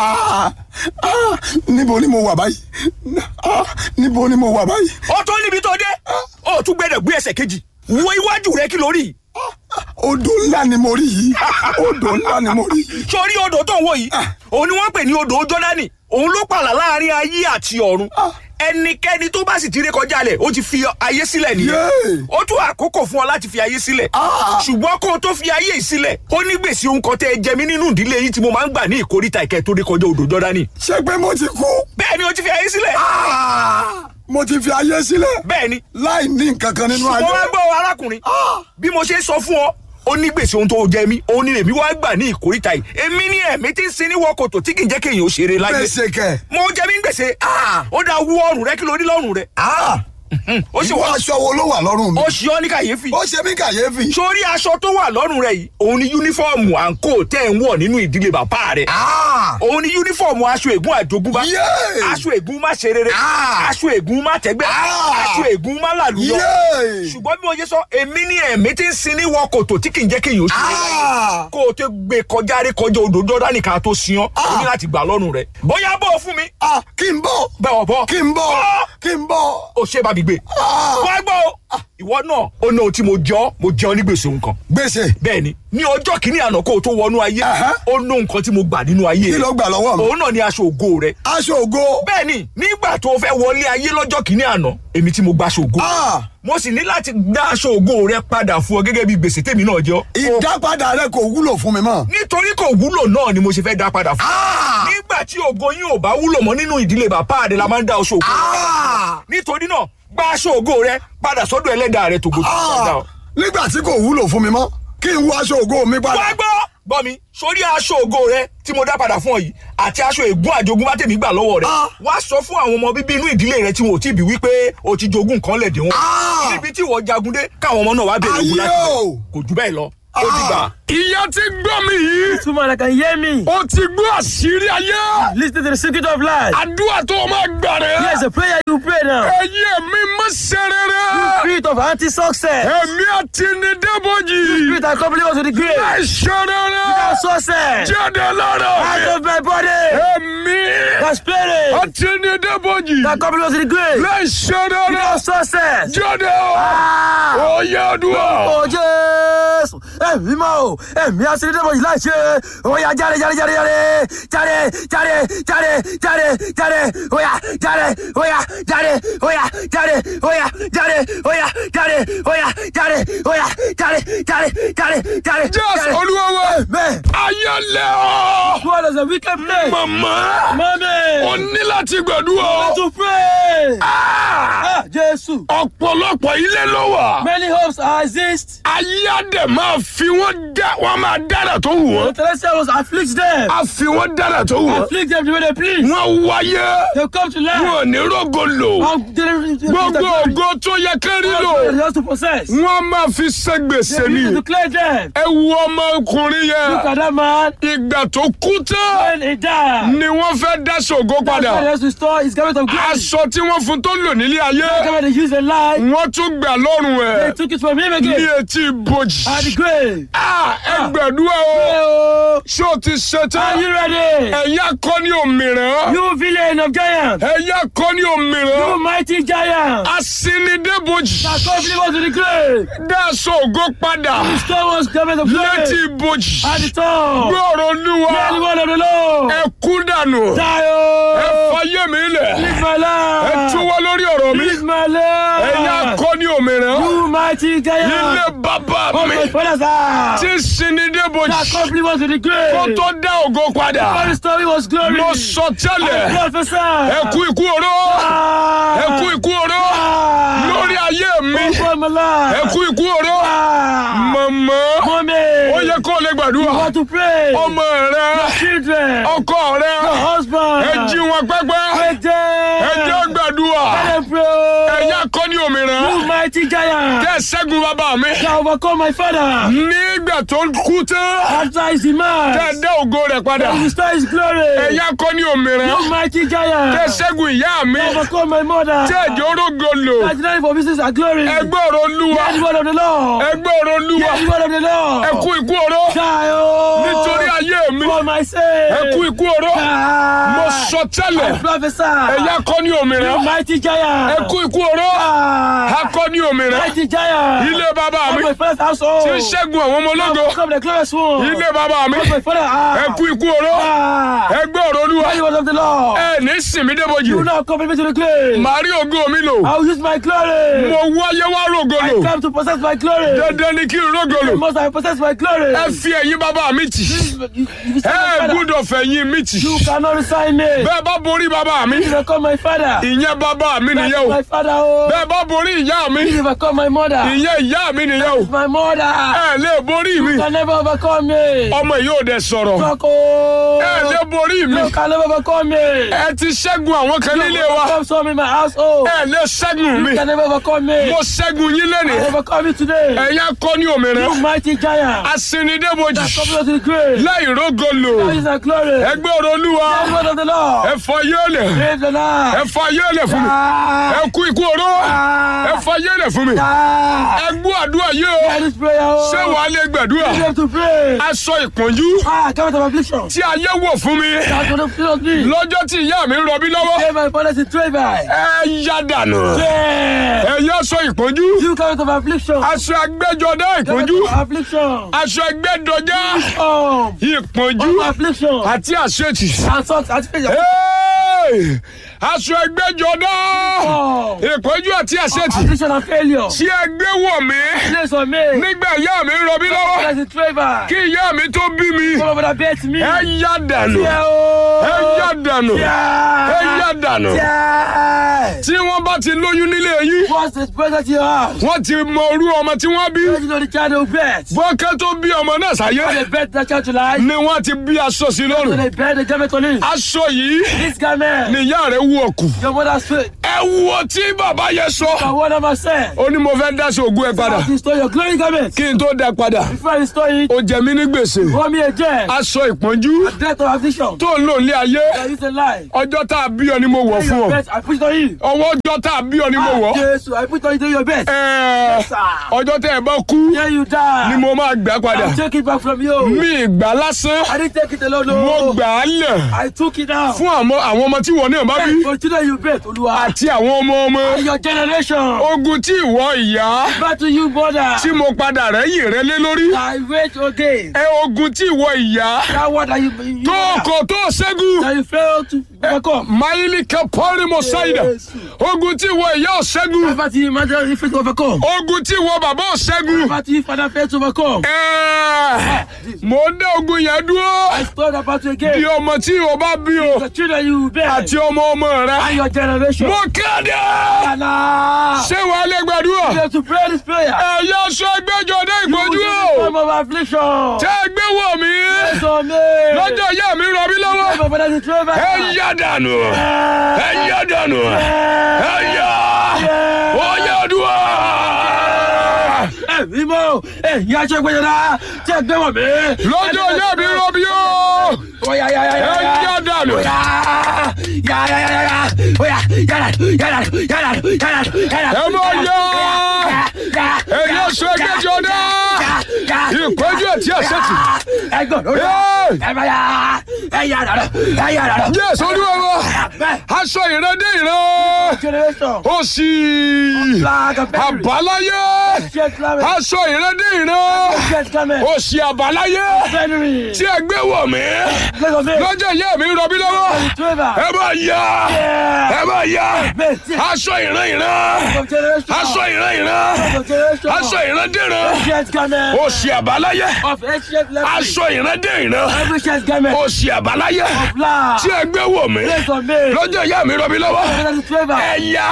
Ah, ah, níbo ni mo wà báyìí Ah, níbo ni mo wà báyìí ó tó níbi tó dé ó tún gbẹdọ̀ gbé ẹsẹ̀ kejì wo iwájú rẹ kí lórí odò ńlá ni mo rí yìí odò ńlá ni mo rí yìí sórí odò tó ń wò yìí òun ni wọ́n pè ní odò jọ́dánì òun ló pààlà láàrin ayé àti ọ̀run ẹnikẹ́ni tó bá sì ti ré kọjá lẹ̀ ó ti fi ayé sílẹ̀ nìyẹn Yéè. ó tún àkókò fún ọ láti fi ayé sílẹ̀ Ah. ṣùgbọ́n kó o tó fi ayé yìí sílẹ̀ ó ní gbèsè ohun kan tẹ́ ẹ jẹ mí nínú ìdílé yìí tí mo máa ń gbà ní ìkórìtà ìkẹ́ tó ré kọjá odò jọ́dánì ṣé pé mo ti kú bẹ́ẹ̀ ni ó ti fi ayé sílẹ̀ Ah, mo ti fi ayé sílẹ̀ bẹ́ẹ̀ ni láì ní nǹkan kan nínú mo ayé wá gbọ́ arákùnrin bí mo ṣe sọ fún ọ ó ní gbèsè ohun tó jẹ mí òun ni èmi wá gbà ní ìkórìtà yìí èmi ní ẹ̀mí tí ń sin ní wọ́kòtò tí kì í jẹ́ kéèyàn ó ṣeré láyé gbèsè kẹ mo jẹ mí ń gbèsè ó dáa wú ọrùn rẹ kí ló rí lọ́rùn rẹ ó sì ìwọ wá aṣọ wo ló wà lọ́rùn mi ó ṣe ọ́ ní kàyéfì ó ṣe mí kàyéfì sórí aṣọ tó wà lọ́rùn rẹ yìí òun ni yúnífọ́ọ̀mù àǹkó tẹ́ ń wọ̀ nínú ìdílé bàbá rẹ Ah, òun ni yúnífọ́ọ̀mù aṣọ ègún àjogúnbá Yéè. aṣọ ègún má ṣe rere Ah. aṣọ ègún má tẹ́gbẹ́ Ah. aṣọ ègún má làlùyọ Yéè. ṣùgbọ́n bí mo ṣe sọ èmi ní ẹ̀mí tí ń sin ní wọkòtò tí kì í jẹ́ kéèyàn ó ṣe é láyé Ah. kó o tó gbé kọjá rí kọjá odò jọ́dánì ká tó sin ọ́ o ní láti gbà lọ́rùn rẹ̀ bóyá bọ́ ọ fún mi Ah, kí n bọ̀ bẹ́ẹ̀ bọ́ kí n bọ̀ Bọ́. kí n bọ̀ o ṣe bá mi gbé Ah. wá gbọ́ o ìwọ náà ó ní ohun tí mo jẹ́ ọ́ mo jẹ́ ọ ní gbèsè nǹkan gbèsè bẹ́ẹ̀ ni ní ọjọ́ kìíní àná kó o tó wọnú ayé Aha. ó ní nǹkan tí mo gbà nínú ayé kí rẹ̀ ló gbà lọ́wọ́ mi òun náà ni aṣọ ògo rẹ̀ aṣọ ògo bẹ́ẹ̀ ni nígbà tó o fẹ́ wọlé ayé lọ́jọ́ kìíní àná èmi tí mo gba aṣọ ògo Ah. mo sì ní láti dá aṣọ ògo rẹ padà fún ọ gẹ́gẹ́ bí gbèsè tèmi náà jẹ́ ọ́. ìdápadà rẹ kò wúlò fún mi mọ́ nítorí kò wúlò náà ni mo ṣe fẹ́ dá padà fún ọ. Ah. nígbà tí ògo yín ò bá wúlò mọ́ nínú ìdílé bàbá rẹ la máa ń dá aṣọ ògo rẹ Ah. nítorí náà gba aṣọ ògo rẹ padà sọ́dọ̀ ẹlẹ́dàá rẹ tògbò tó Ah. dá ọ. nígbà tí kò wúlò fún mi mọ́ kí n wọ aṣọ ògo mi padà wá gbọ́ gbọ́ mi sórí aṣọ ògo rẹ tí mo dá padà fún ọ yìí àti aṣọ ègún àjogún bá tèmi gbà lọ́wọ́ rẹ Ah. wá sọ fún àwọn ọmọ bíbí inú ìdílé rẹ tí wọn ò tí ì bí wípé o ti jogún nǹkan lẹ̀ dé wọn Ah. níbi tí ìwọ jagun dé káwọn ọmọ náà wá bèrè ogun Ayé láti o. rẹ kò jù bẹ́ẹ̀ lọ ó dìgbà. ìyá ti gbọ́ mi yìí Two man that can hear me. ó ti gbọ́ àṣírí ayé Listen to the secret of life. àdúrà tó o máa gbà rẹ̀ Here's a prayer you pray now. ẹ̀yẹ mi má ṣe rere Spirit of anti-success. ẹ̀mí àti ní débòjì Spirit that accompany us to the grave. má ṣe rere Without success. jáde lára Out of my body. ẹ̀mí The spirit àti ní débòjì that accompany us to the grave. má ṣe rere Without success. jáde Ah! ó yẹ àdúrà. Ó Jésù! Ẹ̀mí mọ́ o! Ẹ̀mí aṣèlédébọ̀ yìí láì ṣe! Oya jáde jáde jáde jáde! Jáde jáde jáde jáde jáde! Oya jáde! Oya jáde! Oya jáde! Oya jáde! Oya jáde! Oya jáde! Oya jáde! Jáde! Jáde! Jáde! Jésù Olúwa wa Amen! ayé lẹ ọ́ What is a wicked place? màmá Mommy! o ní láti gbàdúrà. To pray! Ah! Ah! Jésù! ọ̀pọ̀lọpọ̀ ilé ló wà. Many hopes exist. ayé àdè máa fi wọ́n dá wọ́n máa dára tó wù The wọ́n. celestial was afflict them. a fi wọ́n dára tó wù wọ́n. Afflict them the way they please. wọ́n wáyé They come to life. wọn ò ní rògo lò. And they- gbogbo ògo tó yẹ kán rí They lò. just to possess. wọ́n máa fi ṣe gbèsè They ni. need to clear them. ẹ wo ọmọkùnrin Look yẹn. at that man. ìgbà tó kú tán When he died. ni wọ́n fẹ́ dá ṣògo That's why he padà. has to restore his garment of glory. aṣọ tí wọ́n fún tó lò nílé The ayé. garment they used in life. wọ́n tún gbà lọ́rùn They ẹ̀ took it from him ní again. etí ibojì. At the grave. Ah, ẹ gbàdúrà o. Oh, ṣé o ti ṣe Are tán? you ready? ẹ̀yà kọ́ ní òmìrán. You villain of giants. ẹ̀yà kọ́ ní You òmìrán. mighty giant. asinidébojì. That come believe us to the grave. dáṣọ ògo padà. Restore us garment of létí glory. ibojì. At the top. gbọ́rọ̀ Hear the olúwa. word of the Lord. ẹ kú dànù. Die, ẹ oh. fàyè mi lẹ̀. Live my ẹ life. túwọ́ lórí ọ̀rọ̀ mi. Live my life. ẹ̀yà kọ́ ní òmìrán. You mighty giant. ilé bàbá Oh, mi. my father's house. tí sinidébojì. That complete was to the grave. kó tó dá ògo All padà. the story was glory. mo sọ I tẹ́lẹ̀. prophesy. ẹ kú ikú oró. Ah. ẹ kú ikú oró. Ah. lórí ayé mi. Over my life. ẹ kú ikú oró. Ah. mọ̀mọ́. Mommy. ó yẹ kó o lè You gbàdúrà. want to pray. ọmọ rẹ Children. ọkọ rẹ Your husband. ẹ jí wọn pẹ́pẹ́ Ẹ jẹ́. ẹ jẹ́ gbàdúrà Let them pray. ẹ̀yà kọ́ ní òmìnira You mighty giant. tẹ́ ẹ ṣẹ́gun bàbá mi. That overcome my father. nígbà tó kú tán. After his demise. tẹ́ ẹ dá ògo rẹ̀ padà. That restore his glory. ẹ̀yà kọ́ ní òmìnira. You mighty giant. tẹ́ ẹ ṣẹ́gun ìyá mi. That overcome my mother. tẹ́ ẹ jẹ́ orógo lò. That denied for business and glory. ẹgbẹ́ ọ̀rọ̀ olúwa. Hear the word of the Lord. ẹgbẹ́ ọ̀rọ̀ olúwa. Hear the word of the Lord. ẹ kú ikú oró. Die, oh. nítorí ayé mi. For my sake. ẹ kú ikú oró. Die. mo sọ tẹ́lẹ̀. I prophesy. ẹ̀yà kọ́ ní òmìnira. You mighty giant. ẹ kú ikú oró. Die. akọ́ ní òmìnira. Mighty giant. ilé bàbá Of mi. my father's household. tí ń ṣẹ́gun àwọn ọmọ ológo. Come the glorious one. ilé bàbá mi. Of my father. ẹ kú ikú oró. Ah. ẹgbẹ́ ọ̀rọ̀ olúwa. Hear the word of the Lord. ẹ ní sinmi débojì. You now come me to the grave. màá rí ògo mi lò. I will use my glory. mo wáyé wá rògo I lò. come to possess my glory. dandan ni kí n rògo lò. Must I possess my glory? ẹ fi ẹ̀yìn bàbá mi tì. You- you- you say my ẹ father. gbúdọ̀ fẹ̀yìn mi tì. You cannot resign me. bẹ́ẹ̀ bá borí bàbá mi. You become my father. ìyẹn bàbá mi That's nìyẹn o. my father. Oh. bẹ́ẹ̀ bá borí ìyá mi. You become my mother. ìyẹn ìyá mi nìyẹn o. My mother. ẹ lè borí mi. You can never overcome me. ọmọ yìí ò dẹ̀ sọ̀rọ̀. Talk, oh. ẹ lè borí mi. You can never overcome me. ẹ ti ṣẹ́gun àwọn kan nílé wa. Overcome some in my household. ẹ lè ṣẹ́gun mi. You can never overcome me. mo ṣẹ́gun yín I lẹ́nìí. overcome you today. ẹ̀yà kọ́ ní òmìnira. You mighty giant. asinidébojì. That come to the grave. láì rógo lò. That is the glory. ẹgbẹ́ ọ̀rọ̀ olúwa. Hear the word of the Lord. ẹ fọ yéèlẹ̀. Praise the ẹ Lord. fọ yéèlẹ̀ fún mi. Ah. ẹ kú ikú oró. ẹ Ah. fọ yéèlẹ̀ fún mi. Ah. ẹ gbọ́ àdúrà yìí o. Hear this prayer. oh. ṣé wàá lè gbàdúrà. You have to pray. aṣọ ìpọ́njú Ah, come of affliction. tí ayé wọ̀ fún mi. That's what the field me. lọ́jọ́ tí ìyá mi ń rọbí lọ́wọ́. Hey, my father's a trade by. ẹ yá dànù. Yeah. ẹ yá aṣọ ìpọ́njú. You come of affliction. aṣọ agbẹ́jọdá Come ìpọ́njú. of affliction. aṣọ ẹgbẹ́dọjá Um, ìpọ́njú of affliction. àti àṣetì. And socks, and faith. Hey! aṣọ ẹgbẹ́jọdá Um, ìpọ́njú àti àṣetì. affliction and failure. tí ẹ gbé wọ̀ mí Place on me. nígbà ìyá mi ń rọbí lọ́wọ́ Father's a trade by. kí ìyá mi tó bí mi. Come over the bed to me. ẹ yá dànù. Yeah, oh. ẹ yá dànù. Yeah. ẹ yá dànù. Yeah. tí wọ́n bá ti lóyún nílé yín What's the present you have? wọ́n ti mọ orú ọmọ tí wọ́n bí. You know the child will bet. bọ́kẹ́ tó bí ọmọ náà sáyé They bet that child to lie. ni wọ́n ti bí aṣọ sí So lọ́rùn. they bet the garment on him. aṣọ yìí This garment. ni ìyá rẹ̀ wú ọkù. Your mother's faith. ẹ wo tí bàbá yẹn sọ. And what am I saying? ó ní mo fẹ́ dáṣọ ògùn ẹ padà That restore your glory garment. kí n tó dá padà. Before I restore it, ó jẹ mí ní gbèsè. pour me a jet. aṣọ ìpọ́njú Death of affliction. tó ń lò ní ayé That is a lie. ọjọ́ tá a bí ọ ni mo wọ̀ fún Your ọ. best, I put it on you. ọwọ́ ọjọ́ tá a bí ọ ni mo Ah, wọ̀. Jesus, I put it on you do your best. Ẹ̀ẹ́, Sir. ọjọ́ tẹ́ ẹ bá kú Here you die. ni mo máa gbà padà. I'll take it back from you. mi ìgbà lásán I didn't take it alone. mo No. gbà á lẹ̀ I took it out. fún àwọn àwọn ọmọ tí wọ́n náà bá bí For children you bet, Olúwa. àti àwọn ọmọ ọmọ. And your generation. ogun tí ìwọ ìyá Back to you, brother. tí mo padà rẹ́yìn rẹ lé lórí. I wait again. ẹ ogun tí ìwọ ìyá That word that you, you tó kò tó ṣẹ́gun. that you fail to overcome. máìlì kẹpọ́rì mo ṣáìdà Jésù. ogun tí ìwọ ìyá ò ṣẹ́gun. Back to you, mother, you fail to overcome. ogun tí ìwọ bàbá ò ṣẹ́gun. Back to you, father, fail to overcome. Ẹ̀ẹ́, mo ń dá ogun yẹn dúró. I start about you bí again. ọmọ tí ìwọ bá bí o The children you bear. àti ọmọ ọmọ rẹ. And your generation. mo kéde. Allah. ṣé wàá lè You gbàdúrà. have to pray this prayer. ẹ̀yà sọ ẹgbẹ́jọ dé You ìpọ́njú will o. be the of affliction. tẹ́ ẹ gbé wọ̀ mí. So me. lọ́jọ́ ìyá mi rọ mí lọ́wọ́. My father is a traitor. ẹ yá dànù. ẹ yá dànù. ẹ yá. ó yá dùn. Ẹ̀mí mọ́, ẹ̀yin aṣọ ìgbẹ́jọba tí ẹ gbé wọ̀ mí. lọ́jọ́ ìyá mi rọ mí o. Oya ya ya ya ẹ ya. yá dànù. Oya ya ya ya ya ya. Oya ya dànù ya dànù ya dànù ya dànù ya dànù. ẹ mọ yá. Ya ya. ẹ̀yà sọ ẹgbẹ́jọ dé. ìpọ́njú àti àṣetì. Ẹ gbọ́ lórí. Hey! Ẹ bá ya. Ẹ yá dànù. Ẹ yá dànù. Jésù olúwa wa. Bẹ́ẹ̀. aṣọ ìrẹ́dé ìran. Generation. ó sì Flag of victory. àbáláyé. Shake climate. aṣọ ìrẹ́dé ìran. Shake climate. ó sì àbáláyé. January. tí ẹ gbé wọ̀ mí. Let's go, man. lọ́jọ́ ìyá mi rọ mí lọ́wọ́. Trevor. ẹ bá yá. Yeah. ẹ bá yá. Man, see. aṣọ ìran ìran. Of generation. aṣọ ìran ìran. Of generation. aṣọ ìran dìran. Shake climate. ó sì àbáláyé. Of ancient level. aṣọ ìran dé ìran. Every shake climate. ó sì àbáláyé. Of love. tí ẹ gbé wọ̀ mí. Let's go, man. lọ́jọ́ ìyá mi rọ mí lọ́wọ́. Let's Trevor. ẹ yá.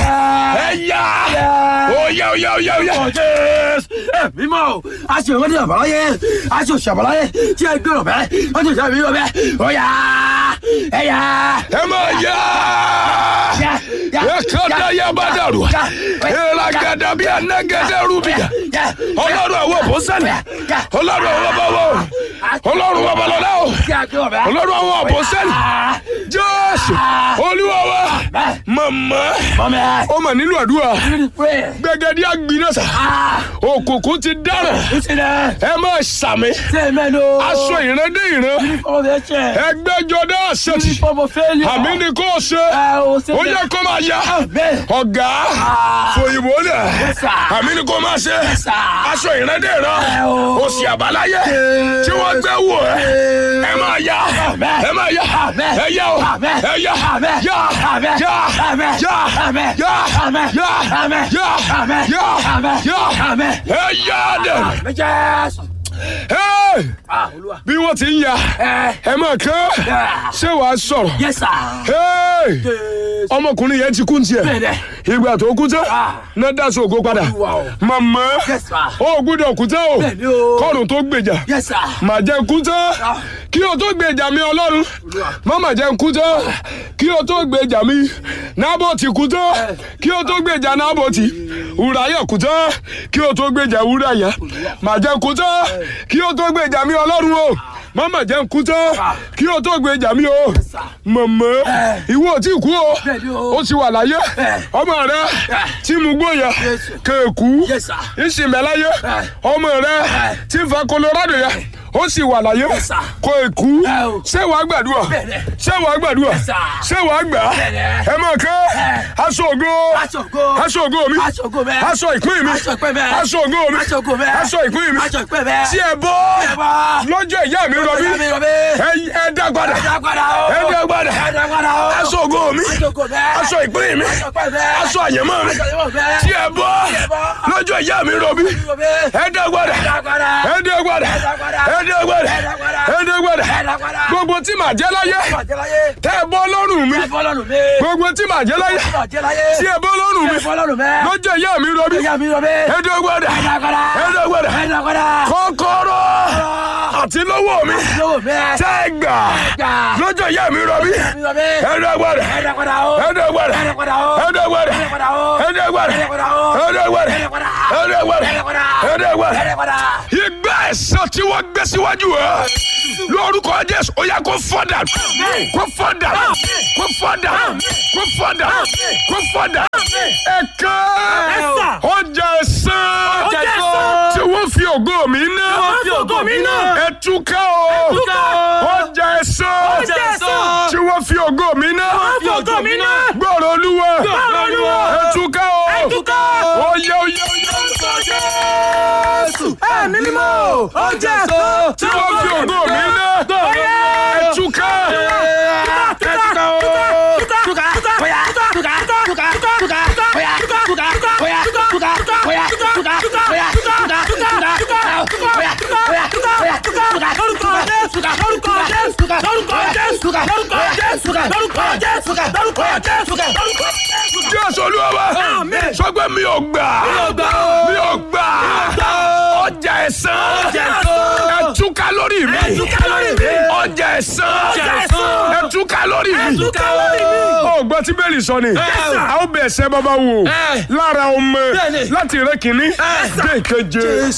ẹ yá. Yeah. ó yá ó yá ó yá ó yá. Oh, yes. Ẹ mímọ́ o, a ṣe ìwádìí àbáláyé, a ṣe òṣàbáláyé tí a gbé ọ̀bẹ, wọ́n ti ṣàbí ọ̀bẹ, ó yá, ẹ yá, ẹ máa yá. yá, ekada yabadaru elagada bí anagada rubia ọlọ́run àwọn àpọ́sẹ́lì ọlọ́run àwọn bàbá o ọlọ́run babalọ́lá o ọlọ́run àwọn àpọ́sẹ́lì jésù olúwa wa màmá ó mà nílò àdúrà gbẹgẹdí àgbìnàṣà òkùnkùn ti dára ẹ máa ṣàmì aṣọ ìran dé ìran ẹgbẹjọdá àṣetì àmì ni kò ṣe ó yẹ kó máa yá ọ̀gá fòyìnbó lẹ̀ àmì ni kò máa ṣe aṣọ ìran dé ìran òsì àbáláyé tí wọ́n gbé wò ẹ́ ẹ máa yá ẹ máa yá ẹ yá o ẹ yá yá yá yá yá yá yá yá yá ẹ yá dẹ̀ bí wọ́n ti ń ya ẹ máa kán ṣé wàá sọ̀rọ̀ ọmọkùnrin yẹn ti kú tiẹ̀ ìgbà tó kú tán náà dá sí ògo padà màmá ó gbúdọ̀ kú tán o kọ́run tó gbèjà mà jẹ́ kú tán kí o tó gbèjà mi ọlọ́run má mà jẹ́ kú tán kí o tó gbèjà mi nábọ̀tì kú tán kí o tó gbèjà nábọ̀tì wùráyà kú tán kí o tó gbèjà wùráyà mà jẹ́ kú tán kí o tó gbèjà mi ọlọ́run o mama jẹ́ nkú tán kí o tó gbé jà mí o mọ̀mọ́ ìwọ ò tí kú o ó ti wà láyé ọmọ rẹ tí mo gbóyà kéèkú ìsìnbẹ̀láyé ọmọ rẹ tí ń fa Colorado yẹ ó sì wà láyé kó èkú ṣé wàá gbàdúrà ṣé wàá gbàdúrà ṣé wàá gbà ẹ máa kẹ́ aṣọ ògo aṣọ ògo mi aṣọ ìpín mi aṣọ ògo mi aṣọ ìpín mi tí ẹ bọ́ lọ́jọ́ ìyá mi rọbí ẹ dá padà ẹ dá padà aṣọ ògo mi aṣọ ìpín mi aṣọ àyẹ̀mọ́ mi tí ẹ bọ́ lọ́jọ́ ìyá mi rọbí ẹ dá padà ẹ dá padà ẹ dá padà ẹ dá padà gbogbo tí màá jẹ́ láyé tẹ́ ẹ bọ́ lọ́rùn mi gbogbo tí màá jẹ́ láyé tí ẹ bọ́ lọ́rùn mi lọ́jọ́ ìyá mi rọbí ẹ dá padà ẹ dá padà kọ́kọ́rọ́ àti lọ́wọ́ mi tẹ́ ẹ gbà lọ́jọ́ ìyá mi rọbí ẹ dá padà ẹ dá padà ẹ dá padà ẹ dá padà ẹ dá padà ẹ dá padà ẹ dá padà ìgbà ẹ̀san tí wọ́n gbé síwájú ẹ lórúkọ Jésù ó yá kó fọ́dà kó fọ́dà kó fọ́dà kó fọ́dà kó fọ́dà ẹ̀ka ọjà ẹ̀san tí wọ́n fi ògo mi ná ẹ̀túká o ọjà ẹ̀san tí wọ́n fi ògo mi ná gbọ́rọ̀ olúwa ẹ̀túká o oyè oyè oyè ẹ̀mí mímọ́ ọjà ẹ̀san tí wọ́n fi ògo mi ná ẹ̀túká ẹ̀túká o. Jésù olúwa sọ pé mi ò gbà mi ò gbà ọjà ẹ̀san ẹ̀túká lórí mi ọjà ẹ̀san ẹ̀túká lórí mi. ó gbọ́ tí bẹ́ẹ̀lì sọ ni a ó bẹ̀ ẹsẹ̀ bàbá wò lára ọmọ láti rẹ kìíní dé ìkeje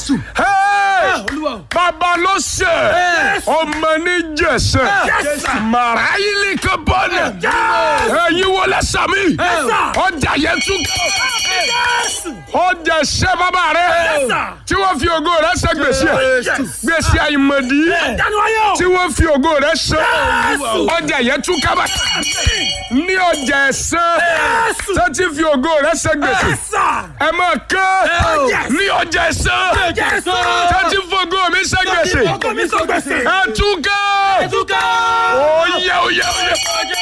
bàbá ló ṣe ọmọ ní jẹsẹ màrá yìí kan bọ́ọ̀nù ẹ̀yin wọlé sàmì ọjà yẹn tún ọjà ṣẹ bàbá rẹ tí wọ́n fi ògo rẹ ṣe gbèsè gbèsè àìmọ̀dí tí wọ́n fi ògo rẹ ṣe ọjà yẹn tún kábà ní ọjà ẹ̀sán tó ti fi ògo rẹ ṣe gbèsè ẹ máa kán ní ọjà ẹ̀sán tó ti fi ògo mi ṣe gbèsè ẹ tún kán oyè oyè oyè.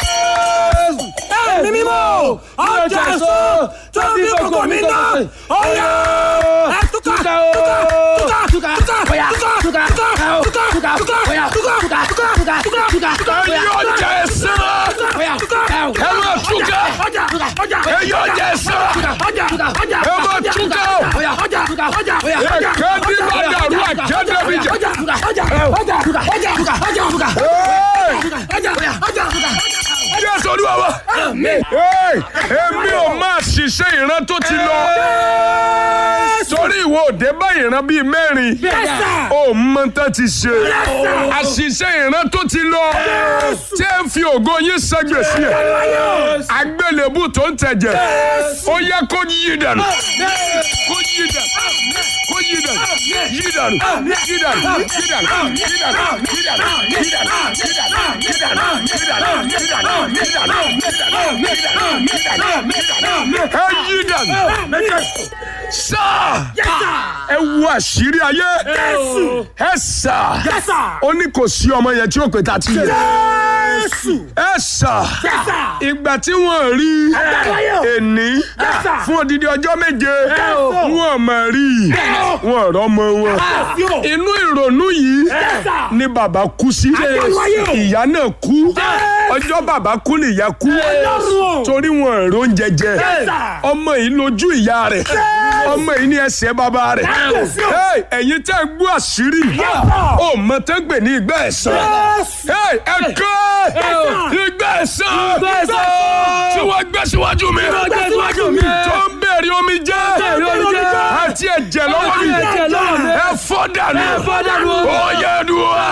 ẹ̀mí mímọ́ ọjà ẹ̀san tó fi ògo mi ná ọ̀yà ẹ̀túká túká túká túká túká túká túká túká túká túká túká túká ẹ̀yin ọjà ẹ̀sán ẹ máa tún kán ẹ̀yin ọjà ẹ̀sán ẹ máa tún kán èkéde bá dàrú àjẹdẹ mi jẹ. jésù olúwa wa. Hey, èmi ò máa ṣiṣẹ́ ìran tó ti lọ torí ìwọ òde bá ìran bíi mẹ́rin ó mọ tán ti ṣe àṣìṣe ìran tó ti lọ tí ẹ ń fi ògo yín sẹ́gbẹ̀ sí ẹ̀ àgbélébù tó ń tẹ̀jẹ̀ ó yẹ kó yí dànù kó yí dànù kó yí dànù yí dànù yí dànù yí dànù yí dànù yí dànù yí dànù yí dànù yí dànù yí dànù yí dànù yí dànù yí dànù yí dànù yí dànù yí dànù ẹ yí dànù sáà ẹ wo àṣírí ayé ẹ sà ó ní kò sí ọmọ yẹn tí ó pè tá a ti yẹ ẹ sà ìgbà tí wọ́n rí èní fún odidi ọjọ́ méje wọ́n mọ̀ rí wọ́n rọ́mọ wọn inú ìrònú yìí ni bàbá kú sí ìyá náà kú ọjọ́ bàbá kú nìyá kú torí wọn èrò oúnjẹ jẹ ọmọ yìí lójú ìyá rẹ̀ ọmọ yìí ní ẹsẹ̀ bàbá rẹ̀ Hey, ẹ̀yin tẹ́ ẹ gbọ́ àṣírí ó mọ tẹ́ gbè ní ìgbà ẹ̀san Hey, ẹ kọ́ ìgbà ẹ̀san tí wọ́n gbé síwájú mi tó ń bèrè omi jẹ́ àti ẹ̀jẹ̀ lọ́wọ́ mi ẹ fọ́ dànù ó yẹ dùn wá.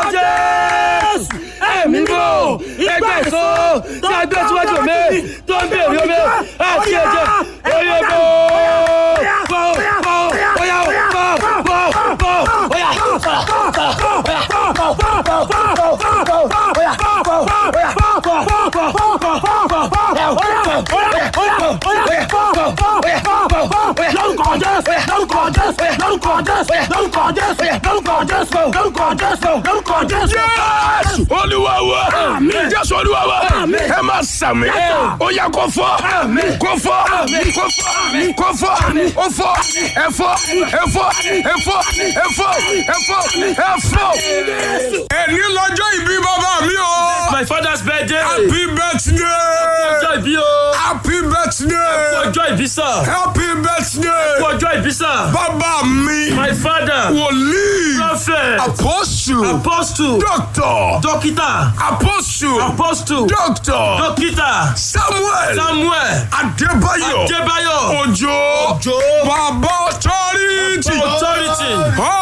ẹ̀mí bò ẹgbẹ́ èso tí a gbé síwájú mi tó ń bèrè omi àti ẹ̀jẹ̀ oyè bò bò bò bóyá bò bò bò bóyá. lórúkọ jésù lórúkọ jésù lórúkọ jésù lórúkọ jésù lórúkọ jésù lórúkọ jésù lórúkọ jésù. Jésù olúwa wa Jésù olúwa wa ẹ máa sàmì ó yá kó fọ́ kó fọ́ kó fọ́ kó fọ́ ó fọ́ ẹ fọ́ ẹ fọ́ ẹ fọ́ ẹ fọ́ ẹ fọ́ ẹ fọ́. Ẹni lọ́jọ́ ìbí bàbá mi o. my father's birthday. Happy birthday. ọjọ́ ìbí o. Happy birthday. ọjọ́ ìbí sà. Happy birthday. ọjọ́ ìbí sà. Bàbá mi. my father. Wòlíì. prophet. Apostle. apostle. Doctor. dókítà. Apostle. apostle. Doctor. dókítà. Samuel. samuel. Adébáyọ̀. adébáyọ̀. Òjò. Òjó. Bàbá authority. authority.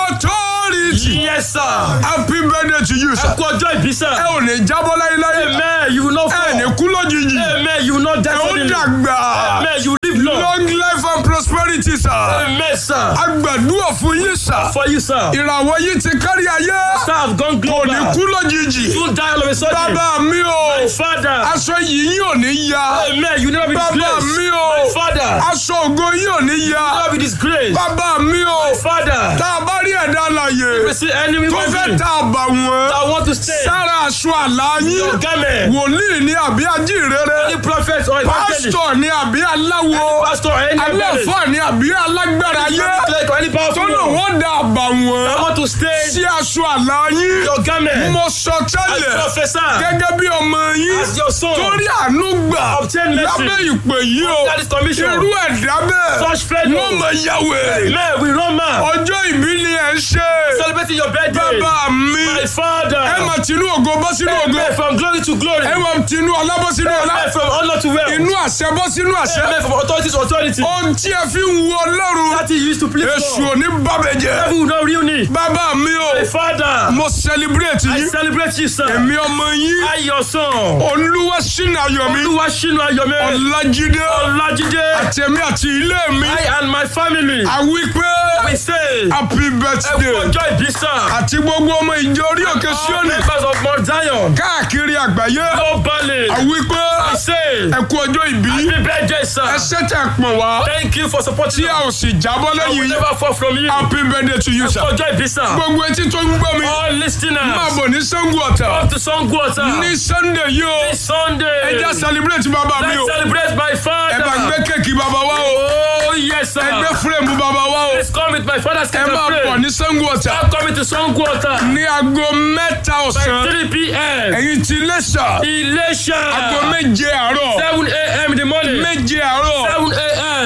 Authority. yes sir. Happy birthday to you sir. kú ọjọ́ ìbí sà. Ẹ ò ní jábọ́ láyéláyé. amen you will not Ẹ ní fall. kú lójijì. amen you will not die Ẹ ó suddenly. dàgbà. amen you live long. Long life and prosperity sir. amen sir. A gbàdúrà fún yín sir. for you sir. Ìràwọ̀ yìí ti kárí ayé. sir have gone Kò global. ní kú lójijì. soon die all of a sudden. Bàbá mi o. my father. Aṣọ yìí yóò ní ya. amen you never be Bàbá disgraced. mi o. my father. Aṣọ ògo yìí ò ní ya. never be disgraced. Bàbá mi o. my father. Tá a bá rí ẹ̀dá you láàyè see enemy tó with fẹ́ me. ta àbà wọ́n I want to stay. sára aṣọ àlá yín your garment. wòlíì ni àbí ajínrere any prophet or evangelist. pásítọ̀ ni àbí aláwo pastor or any evangelist. aláfà ni àbí alágbára yé like any tó powerful lò one. wọ́n da àbà I wọ́n want to stay. sí aṣọ àlá yín your garment. mo sọ as tẹ́lẹ̀ professor. gẹ́gẹ́ bí ọmọ yín as your son. torí àánú gbà Obtain mercy. lábẹ́ ìpè yìí o that is commission. irú ẹ̀dá bẹ́ẹ̀ such fellow. wọ́n mọ̀ yàwé man we run man. ọjọ́ ìbí ni ẹ̀ ń ṣe celebrating your birthday. bàbá mi my father. ẹ máa tinú ògo bọ́ sínú ògo Amen from glory to glory. ẹ máa tinú ọlá bọ́ sínú ọlá Amen from honor to wealth. inú àṣẹ bọ́ sínú àṣẹ Amen from authority to authority. ohun tí ẹ fi ń wu ọlọ́run That he used to please èṣù God. ò ní bàbẹ̀jẹ́ Devil will not ruin me. bàbá mi o My father. mo celebrate I yín celebrate you sir. èmi ọmọ yín I your son. olúwa sínú ayọ̀ mi Olúwa ṣínú ayọ̀ mi. ọlájídé Ọlájídé. àtẹ̀mí àti ilé mi I and my family. a wí pé We say. happy Ẹ kú birthday ọjọ́ ìbí sir. àti gbogbo ọmọ ìjọ orí òkè All Síónì members of Mount Zion. káàkiri àgbáyé Globally. a wí pé I say. ẹ kú ọjọ́ ìbí Happy birthday sir. ẹ ṣètò pọ̀ wá Thank you for supporting tí a ò sì jábọ́ I will lẹ́yìn yín never fall from you. happy birthday to you sir. Ọjọ́ ìbí sir. gbogbo etí tó ń gbọ́ mi All listeners. máa bọ̀ ní Ṣàngó Ọ̀tà Come to Songwater. ní Sunday yìí o This Sunday. ẹ já celebrate bàbá mi Let's o celebrate my ẹ bá father. gbé kéèkì bàbá wa o Oh yes sir. ẹ gbé fúrẹ́mù bàbá wa o Let's come with my father's ẹ cake máa and bọ̀ pray. ní Ṣàngó Ọ̀tà I'm coming to Songwater. ní aago mẹ́ta ọ̀sán 3 p.m. ẹ̀yin ti Iléṣà Ilesha. aago méje àárọ̀ 7 a.m. in the morning. méje àárọ̀ 7 a.m.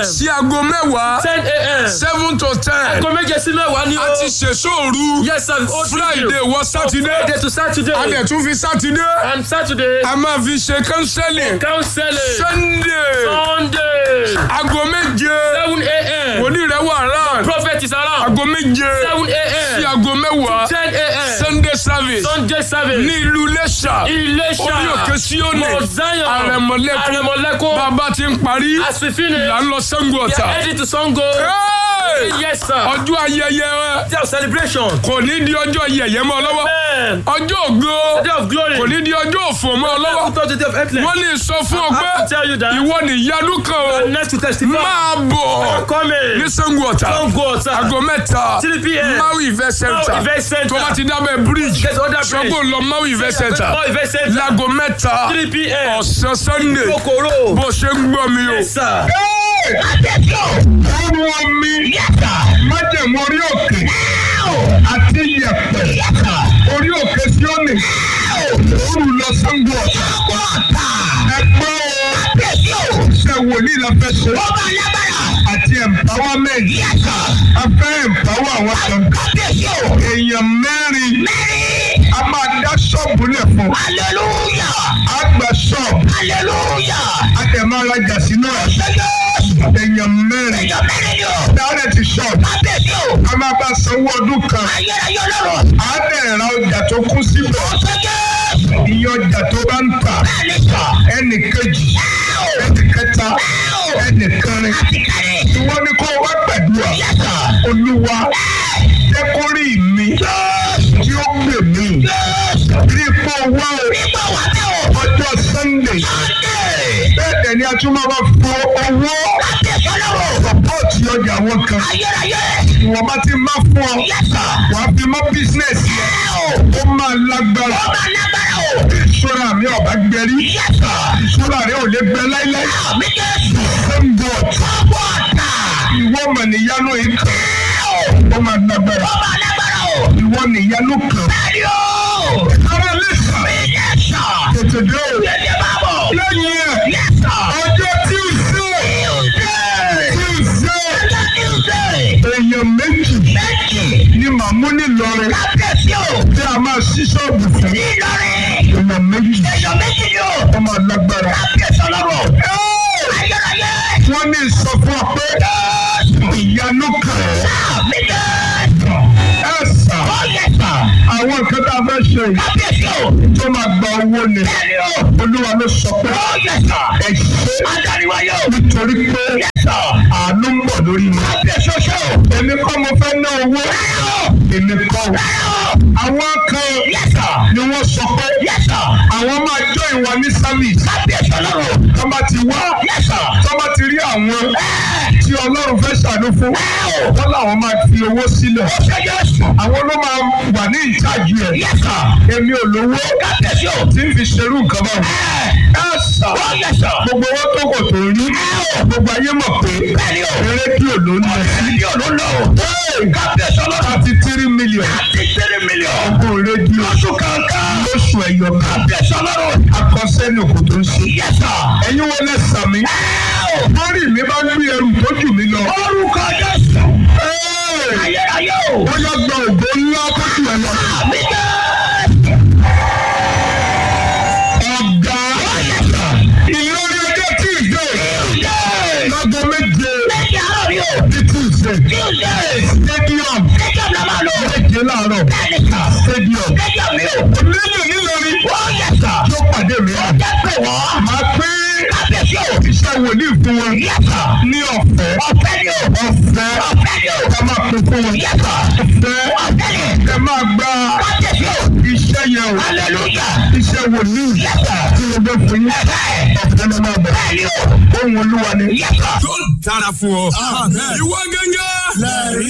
a.m. sí aago mẹ́wàá ten a.m. seven to ten aago méje sí mẹ́wàá ni o. a ti ṣèṣòru yes sir o friday wọ sátidé friday to saturday. a dẹ̀ tún fi sátidé and saturday. a máa fi ṣe kánsẹ́lì counseling. sunday sunday. aago méje seven a.m. wòlíì rẹ̀ wà rán prophet is around. aago méje seven sí a.m. aago mẹ́wàá ten a.m. sunday service sunday service. ní ìlú Iléṣà Iléṣà. orí òkè Síónì Mount Zion. àrẹ̀mọ̀lẹ́kùn Àrẹ̀mọ̀lẹ́kùn. bàbá ti ń parí as we finish. là ń lọ Ṣàngó we Ọ̀tà are heading to Sango. Hey! yes sir. ọjọ́ ayẹyẹ day of celebration. kò ní di ọjọ́ yẹ̀yẹ́ mọ́ ọ lọ́wọ́ amen. ọjọ́ ògo day of glory. kò ní di ọjọ́ òfò mọ́ ọ lọ́wọ́ After the day of excellence. wọ́n lè sọ fún ọ I pé have to tell you that. ìwọ ni ìyanu kan o next to testify. máa bọ̀ coming. ní Ṣàngó Ọ̀tà Sango Ọ̀tà. aago mẹ́ta 3 p.m. Maui Event Center Maui Event Center. tó bá ti dábẹ́ bridge Get other bridge. sọ́gbó lọ Maui Event Center Maui Event Center. láago mẹ́ta 3 p.m. ọ̀sán Sunday Kokoro. bó ṣe ń gbọ́ mi o. yes sir. Ọrùn omi májèmú orí òkè àti yẹ̀pẹ̀ orí òkè Síónì òru lọ Ṣàngó Ọ̀tà. Ẹgbẹ́ o ṣe wòlíì la fẹ́ ṣe àti empowerment a fẹ́ empower àwọn kan. Èèyàn mẹ́rin a máa dá ṣọ́ọ̀bù lẹ̀ fún. A gba ṣọ́ọ̀bù a tẹ̀ máa rajà sínú ẹ̀. Èèyàn mẹ́rin dáhùn ti ṣọ́ọ̀bù a máa bá sanwó ọdún kan. A bẹ̀rẹ̀ ra ọjà tó kún síbẹ̀. Iye ọjà tó bá ń tà ẹnì kejì ẹnì kẹta ẹnì kẹrin. Ìwọ ni kó o wá gbàdúrà. Olúwa jẹ́ kó rí mi tí ó gbè mí. Rí ipò wá o ọjọ́ Sunday. Bẹ́ẹ̀ dẹ̀ ni a tún máa bá fọ owó sọ́pọ́ọ̀tì ọjà wọn kan. Ìwọ̀n bá ti máa fún ọ. Wàá fi mọ́ bísínẹ̀sì yẹn. Ó máa lágbára. Ìṣúra mi ọ̀bá gbẹrí. Ìṣúra rẹ̀ ò lè gbẹ láíláí. Same God. Ìwọ mọ̀ níyanu yìí kan. Ó máa lágbára. Ìwọ níyanu kan. Ara lẹ́sà. Tètè dé o. Lẹ́yìn ẹ̀. Ọjọ́ Tuesday. Tuesday. Èèyàn méjì ni màmú nílọrin tí a máa ṣí ṣọ́ọ̀bù fún. Èèyàn méjì. Ó máa lágbára. Wọ́n ní sọ fún ọ pé ìyanu kan. Ẹ sà. Àwọn nǹkan tá a fẹ́ ṣe yìí tó máa gba owó ni. Olúwa ló sọ pé ẹ ṣe nítorí pé àánú ń bọ̀ lórí mi. Èmi kọ́ mo fẹ́ ná owó. Èmi kọ́ o. Àwọn kan ni wọ́n sọ pé àwọn máa jọ ìwà ní service. Tọ́ bá ti wá. Tọ́ bá ti rí àwọn tí Ọlọ́run fẹ́ ṣàánú fún. Wọ́n làwọn máa fi owó sílẹ̀. Àwọn ló máa wà ní ìtajì ẹ̀. Èmi ò lówó tí ń fi ṣerú nǹkan báwọn. Ẹ sà gbogbo owó tó kò tó rí. Gbogbo ayé mọ̀ pé rédíò ló ń lọ sí. Thirty three million. Ọgbọ̀n rédíò. Lóṣù ẹ̀yọ̀ kan. Akọ́sẹ́ni òkú tó ń ṣe. Ẹ̀yin wo lẹ sàmì? Lórí mi bá gbé ẹrù tó jù mí lọ. Orúkọ Jésù. Ẹ́ẹ̀! Ayérayé o. Ó yọ gba ògbó ńlá tó jù ẹ lọ. Àmì jẹ́. Ọ̀gá Ìlọrin ọjọ́ Tuesday. Lágbo méje Méjì àárọ̀ ni o. ní Tuesday. Tuesday. Stadium Méjì ọ̀la máa lò. méje láàárọ̀. Bẹ́ẹ̀ni sà. Stadium. Méjì ọ̀mí o. Onílù nílọrin. Ó yẹ sà. Yóò pàdé mi. Ó jẹ́ pé wọ́n. Máa pín Kábíyèsí o. iṣẹ́ wòlíì fún wọn Yẹ sà. ní ọ̀fẹ́. Ọ̀fẹ́ ni o. Ọ̀fẹ́. Ọ̀fẹ́ ni o. Ẹ máa pín fún wọn. Yẹ sà. Ọ̀fẹ́. Ọ̀fẹ́ ni. Ẹ máa gba Kábíyèsí o. iṣẹ́ yẹn o. Hallelujah. Iṣẹ́ wòlíì Yẹ sà. tí mo gbé fún yín. Ẹ̀fẹ́. Ọ̀fẹ́ ló máa bẹ̀. Bẹ́ẹ̀ni o. Ohun olúwa ni. Yẹ sà. yóò dára fún ọ. ìwọ gẹ́gẹ́.